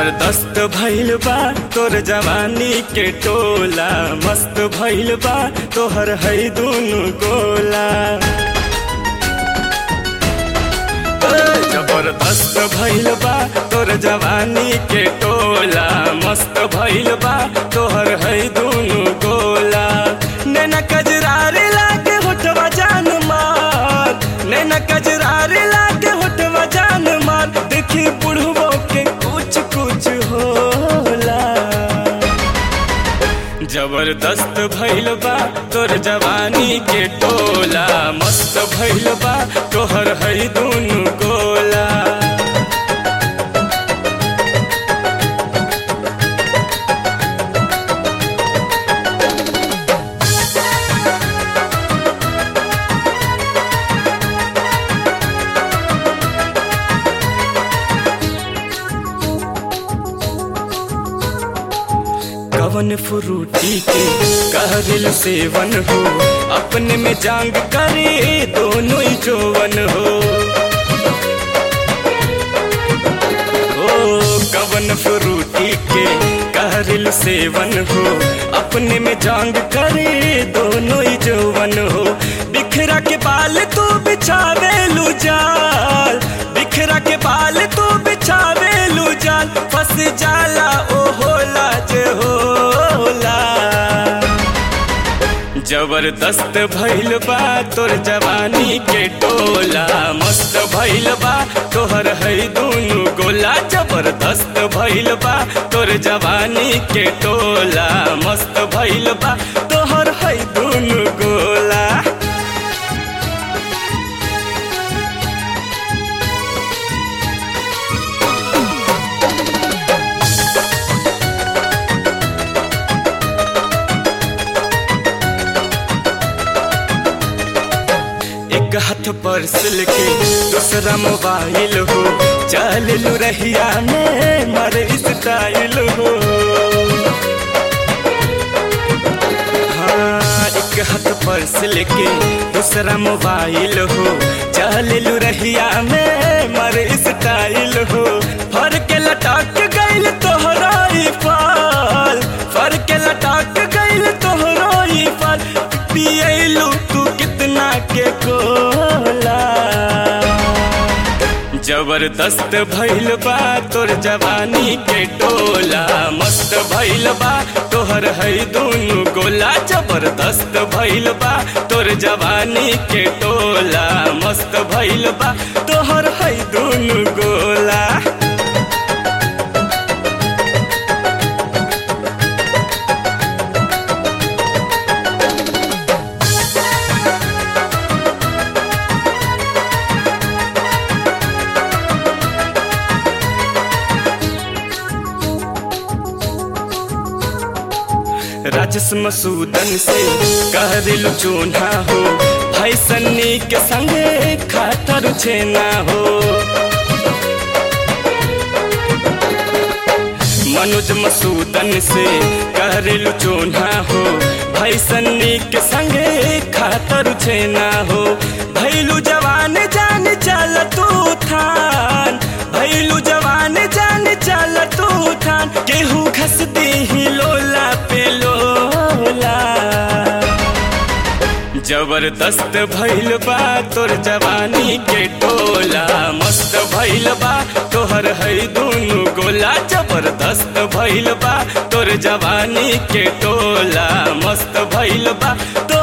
जबरदस्त भइल बा तोर जवानी के टोला मस्त भइल बा तोहर है दुनु गोला ए, जबरदस्त भइल बा तोर जवानी के टोला मस्त भइल बा तोहर है दुनु गोला नैना कजरारे लागे होठवा जान मार नैना कजरारे लागे होठवा जान मार देखी बुढ़बो के कुछ कुछ होला जबरदस्त भइल बा तोर जवानी के टोला मस्त भइल बा तोहर है दुनु गोला कवन फ्रूटी के कहरिल सेवन हो अपने में जांग करे दोनों ही जोवन हो ओ कवन फ्रूटी के कहरिल सेवन हो अपने में जांग करे दोनों ही जोवन हो बिखरा के बाल तू बिछावे लू जाल बिखरा के बाल तू बिछावे लू जाल फंस जाला ओ होला जे होला जबरदस्त भइल बा तोर जवानी के टोला मस्त भइल बा तोहर है दुनु गोला जबरदस्त भइल बा तोर जवानी के टोला मस्त भइल बा तोहर है दुनु गोला एक हाथ पर्स लेके दूसरा मोबाइल हो चल लू रहिया में मर स्टाइल हो हाँ एक हाथ पर्स लेके दूसरा मोबाइल हो चल लू रहिया में मर स्टाइल हो फर के लटक गइल तोहरा ई फाल फर के लटक गइल तोहरा ई फाल पियलू तू कितना के कोला जबरदस्त भइल बा तोर जवानी के टोला मस्त भइल बा तोहर है दुनु गोला जबरदस्त भइल बा तोर जवानी के टोला मस्त भइल बा तोहर है दुनु गोला राजस मसूदन से कहरिल चून्हा हो भाई सन्नी के संगे खातर छेना हो मनोज मसूदन से कहरिल चून्हा हो भाई सन्नी के संगे खातर छेना हो भैलू जवान जान चल तू थान भैलू जवान जान चल तू थान केहू घस ही लोला पे लोला जबरदस्त भइल बा तोर जवानी के टोला मस्त भइल बा तोहर है दुनु गोला जबरदस्त भइल बा तोर जवानी के टोला मस्त भइल बा तो